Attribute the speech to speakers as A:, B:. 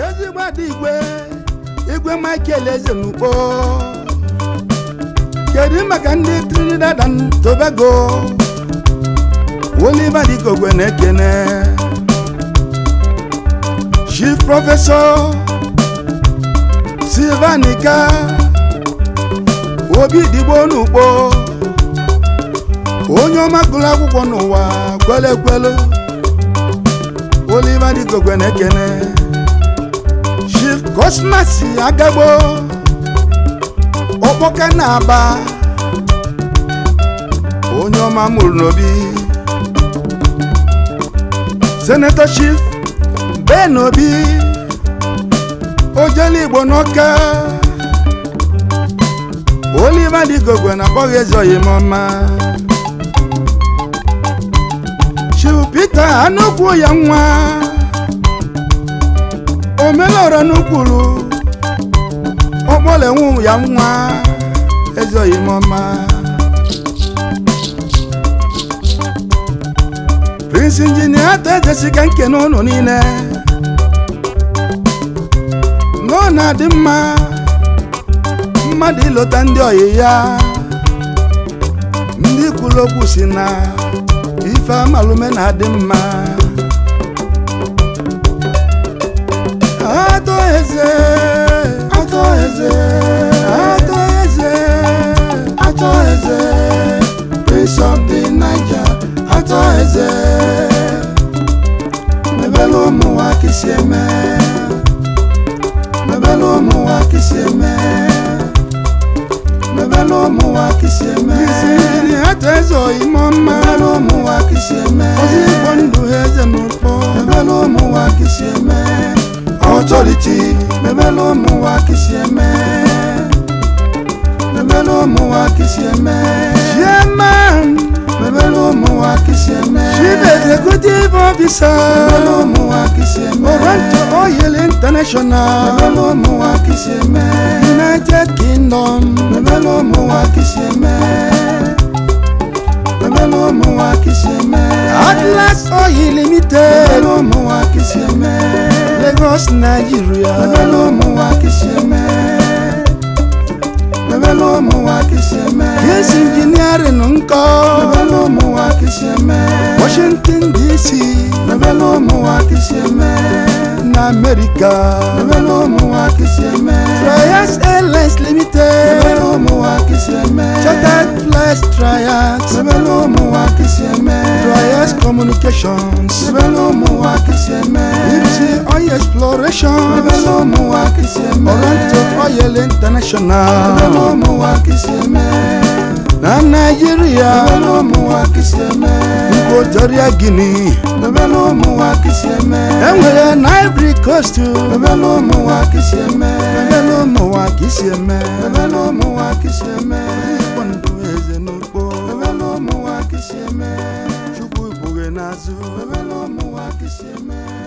A: ezigbo ada igwe igwe michael eze n'ugbo kedu maka ndị trinidad and tobago oliver dikogwe na-ekene chief prọfesọ silvanika obi digbo n'ugbo onye ọma gụrụ akwụkwọ n'ụwa kwele ekwelu oliver dikogwe na-ekene chief cosmas agagbo ọkpọka na-aba onye ọma mụrụ n'obi senator chief ben obi ojele igbo n'ọka oliver dikogwe na akpọghị eze oyimọma chief peter anụkwu ya nwa omelọrọ n'ukwuru ọkpọlenwu ya nwa eze oyimọma prince injinia atọ ejesiga nke n'ụlọ niile na ọ na-adị mma mmadụ ịlọta ndị ọyị ya ndị kwuru okwu si na ife amalume na-adị mma atọ eze atọ eze atọ eze atọ eze prince of the niger atọ eze mebele ụmụnwa kisi eme mebele ụmụnwa kisi eme mebele ụmụnwa kisi eme kisiri atọ eze oyimo mma mebele ụmụnwa kisi eme ozi igbo ndụ ha eze n'ụkpọ mebele ụmụnwa kisi eme authority mebele ụmụnwa kisi eme mebele ụmụnwa kisi eme chairman mebele ụmụnwa kisi eme chief executive officer mebele ụmụnwa kisi eme oranto oil international mebele ụmụnwa kisi eme united kingdom mebele ụmụnwa kisi eme mebele ụmụnwa kisi eme atlas oil limited mebele ụmụnwa kisi eme lagos nigeria mebele ụmụnwa kisi eme mebele ụmụnwa kisi eme yes engineering nkọ mebele ụmụnwa kisi eme washington dc mebele ụmụnwa kisi eme na america mebele ụmụnwa kisi eme trias airlines limited mebele ụmụnwa kisi eme chartered flights trias mebele ụmụnwa kisi eme trias communications mebele ụmụnwa kisi eme ipsi oil exploration mebele ụmụnwa kisi eme oranto oil international mebele ụmụnwa kisi eme na naijiria mebele ụmụnwa kisi eme nkwotoria guinea mebele ụmụnwa kisi eme enwere na ivory coast mebele ụmụnwa kisi eme mebele ụmụnwa kisi eme mebele ụmụnwa kisi eme igbo ndụ eze n'ugbo mebele ụmụnwa kisi eme chukwu ikpughe n'azụ mebele ụmụnwa kisi eme